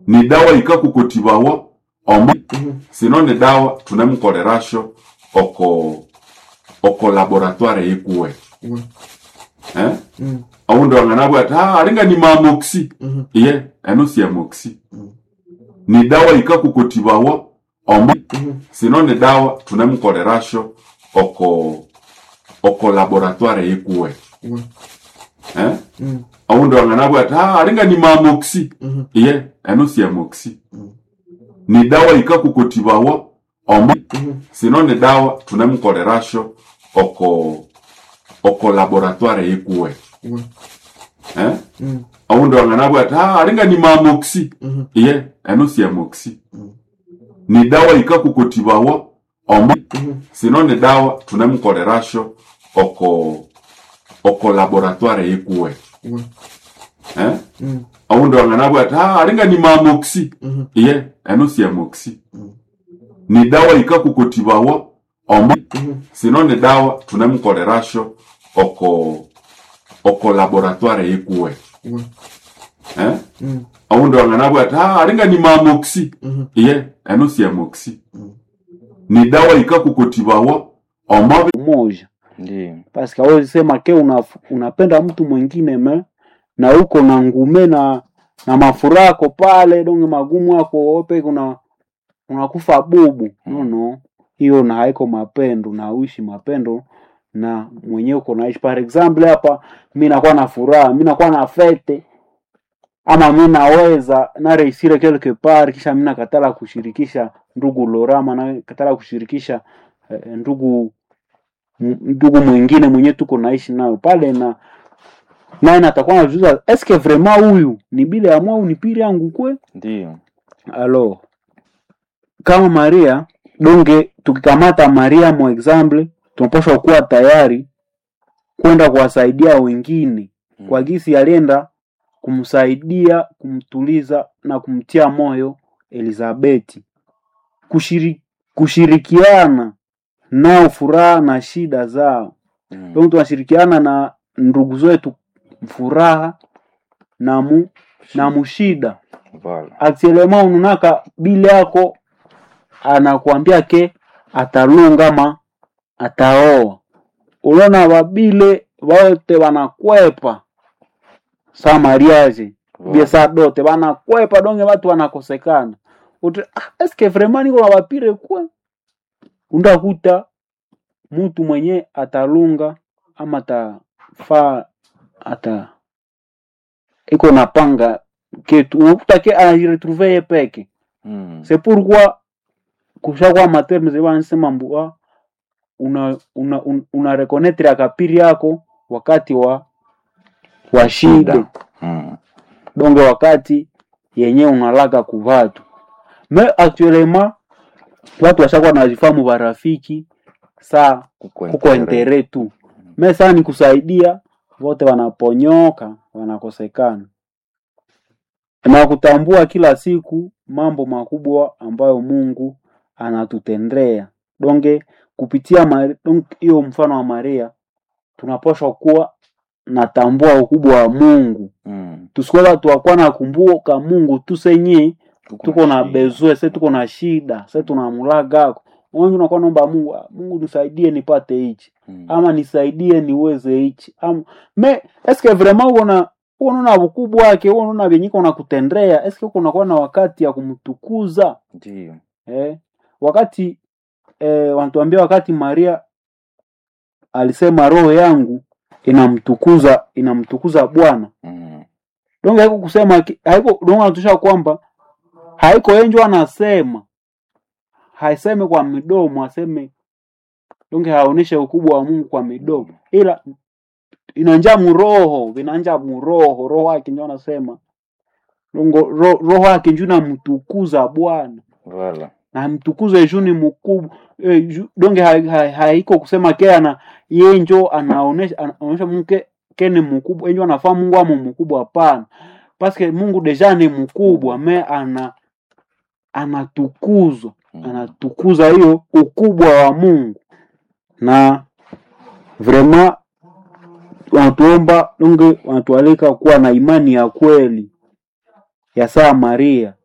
ni dawa ikakukotibawa omo sino ni dawa tunemkorerasho oko oko laboratoire yikuwe eh aundi wanganabwati ah alinga ni mamoxi iye eno si amoxi ni dawa ikakukotibawa omo sino ni dawa tunemkorerasho oko oko laboratoire yikuwe eh aundi wanganabwati ah alinga ni mamoxi iye eno si amoxi ni dawa ikakukotibawa omo sino ni dawa tunemkorerasho oko oko laboratoire yikuwe eh aundi wanganabwati ah alinga ni mamoxi iye eno si amoxi ni dawa ikakukotibawa omo sino ni dawa tunemkorerasho oko oko laboratoire yikuwe eh aundi wanganabwati ah alinga ni mamoxi iye eno si amoxi ni dawa ikakukotibawa omo sino ni dawa tunemkorerasho oko oko laboratoire yikuwe eh aundi wanganabwati ah alinga ni mamoxi iye eno si amoxi ni dawa ikakukotibawa omo moja Ndiyo. paske awezi sema ke una, unapenda mtu mwingine me na uko na ngume na na mafurako pale donge magumu ako ope kuna unakufa bubu no no hiyo na haiko mapendo na uishi mapendo na mwenyewe uko naishi par example hapa mi nakuwa na furaha mi nakuwa na fete ama mi naweza nareisire quelque part kisha mi nakatala kushirikisha ndugu lorama nakatala kushirikisha eh, ndugu m- ndugu mwingine mwenye tuko naishi nayo pale na naye natakuwa najuza eske vraiment huyu ni bile ya mwau ni pili yangu kwe Ndiyo. alo kama maria donge tukikamata maria mo example tunapaswa kuwa tayari kwenda kuwasaidia wengine Mm. kwa gisi alienda kumsaidia kumtuliza na kumtia moyo elizabeti Kushiri, kushirikiana nao furaha na shida zao Mm. donc tunashirikiana na ndugu zetu furaha na mu na mushida Voilà. actuellement ununaka bile yako anakuambia ke atalunga ma ataoa unaona babile wote wanakwepa sa mariage bie sa dote wanakwepa donge watu wanakosekana Utre, ah, eske vraiment niko na bapire kwe undakuta mtu mwenye atalunga ama atafaa ata iko napanga ketu unakuta ke anajiretrouve ye peke Mm. c'est pourquoi kushakuwa materme zebansema mbua una una, una, una reconnaître akapiri yako wakati wa wa shida Mm. donge wakati yenye unalaga kuvatu me actuellement watu washakuwa nazifamu barafiki saa Kuko kuko intere. entere tu me saa ni kusaidia wote wanaponyoka wanakosekana na kutambua kila siku mambo makubwa ambayo mungu anatutendea donge kupitia Mari- donge hiyo mfano wa maria tunapaswa kuwa natambua ukubwa wa mungu Mm. tusikuwa watu wakuwa nakumbuka mungu tu senye tuko na shida. bezwe se tuko na shida se tunamulagako wengi unakuwa naomba mungu "Ah, mungu nisaidie nipate hichi Mm. ama nisaidie niweze hichi ama me eske vraiment uko na uko naona ukubwa wake uko naona vyenye iko nakutendea eske uko nakuwa na wakati ya kumtukuza Ndiyo. eh? wakati eh, wanatuambia wakati maria alisema roho yangu inamtukuza inamtukuza bwana Mm. donge haiko kusema ki- haiko donge anatusha kwamba haiko enjo anasema haiseme kwa midomo aseme donge haoneshe ukubwa wa mungu kwa midomo ila inanja muroho vinanja muroho roho yake njo anasema dongo ro, roho yake njo namtukuza bwana Voilà. na mtukuze juu ni mkubwa e, ju, donge haiko ha, ha, haiko kusema ke ana ye njo anaonesha anaonesha mungu ke, ke ni mkubwa enjo anafaa mungu amo mkubwa hapana paske mungu deja ni mkubwa me ana anatukuzwa Mm. anatukuza hiyo ukubwa wa mungu na vraiment wanatuomba donge wanatualika kuwa na imani ya kweli ya saa maria